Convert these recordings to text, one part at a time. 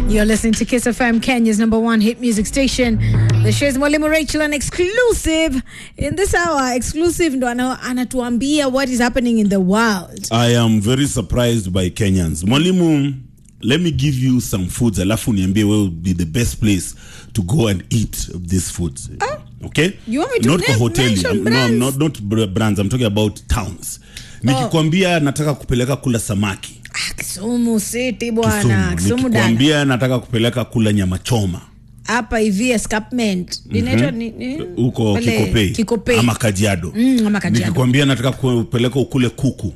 You're listening to Kiss FM, Kenya's number one hit music station. The show is Mwalimu Rachel, an exclusive in this hour. Exclusive ndo ana- anatuambia what is happening in the world. I am very surprised by Kenyans. Mwalimu, let me give you some foods alafu niambie where would be the best place to go and eat these foods. Okay? You want me to not kwa name- hoteli. mention I'm- No, brands? I'm not, not br- brands. I'm talking about towns. Nikikwambia nataka kupeleka kula samaki. Ah, Kisumu City bwana, Kisumu. Kisumu dada. Nikikwambia nataka kupeleka kula nyama choma. Hapa hivi escarpment. Inaitwa ni- ni- huko pale Kikopei, Kikopei. ama Kajiado. Mm, ama Kajiado. Nikikwambia nataka kupeleka ukule kuku.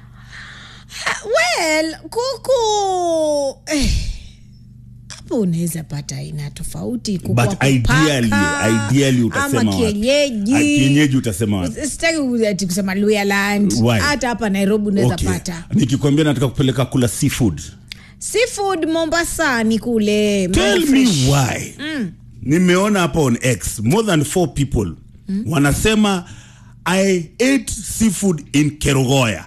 Well, kuku eh, hapo unaweza pata aina tofauti kuku wa But kupaka, ideally, ideally utasema ama wapi? kienyeji Ah, kienyeji utasema wapi? sitaki ku- ati kusema Luyaland Why? hata hapa Nairobi unaweza Okay. pata Nikikwambia nataka kupeleka kula seafood. seafood Mombasani kule Tell mambo me fresh. why. Nimeona hapa on X more than four people wanasema I ate seafood in Kerugoya.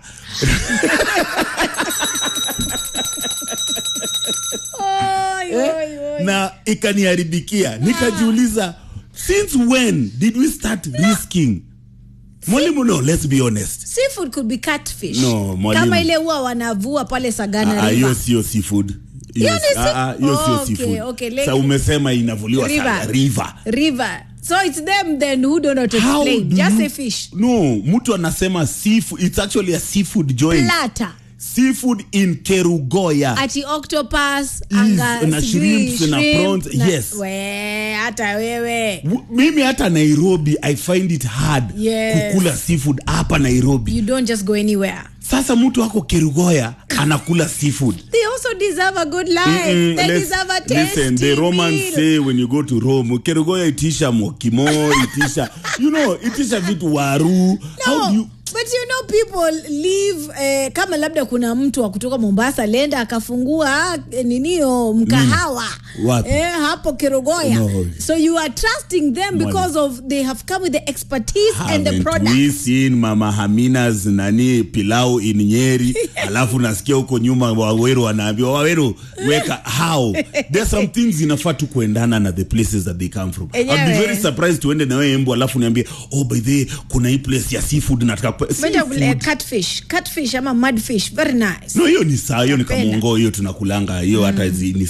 Oi, oi, oi. na ikaniharibikia nikajiuliza since when did we start risking mwalimu no let's be honest seafood could be catfish No, mwalimu. kama ile huwa wanavua pale Sagana Ah, hiyo River sio seafood Hiyo Hiyo si- ni si- ah, ah, hiyo sio Okay, seafood. okay, like- Sa umesema inavuliwa River. sana river river so it's them then who don't know to How explain do just you- say fish no mtu anasema seafood it's actually a seafood joint plata seafood in kerugoya ati octopus anga na sijui shrimps na shrimp prawns, na- yes. we hata wewe W- mimi hata nairobi i find it hard Yes. kukula seafood hapa nairobi you don't just go anywhere sasa mtu ako kerugoya anakula seafood they also deserve a good life Mm-mm, they let's- deserve a tasty listen the romans meal. say when you go to rome kerugoya itisha mokimo itisha you know itisha vitu waru how No, do you but you know people live eh, kama labda kuna mtu wa kutoka mombasa lenda akafungua eh, ninio mkahawa Wapi? eh, hapo kirogoya No. so you are trusting them because of they have come with the expertise and the Haven't product we seen mama haminas nani pilau in nyeri alafu nasikia huko nyuma waweru wanaambiwa waweru weka how there's some things inafaa tu kuendana na the places that they come from I'll be Enyewe. very surprised tuende na wewe embu alafu niambie oh by the way, kuna hii place ya seafood nataka kupe- Better, Seafood. eh, catfish catfish ama mudfish very nice no hiyo ni saa hiyo ni Napenda. kamongo hiyo tunakulanga hiyo hata zi- ni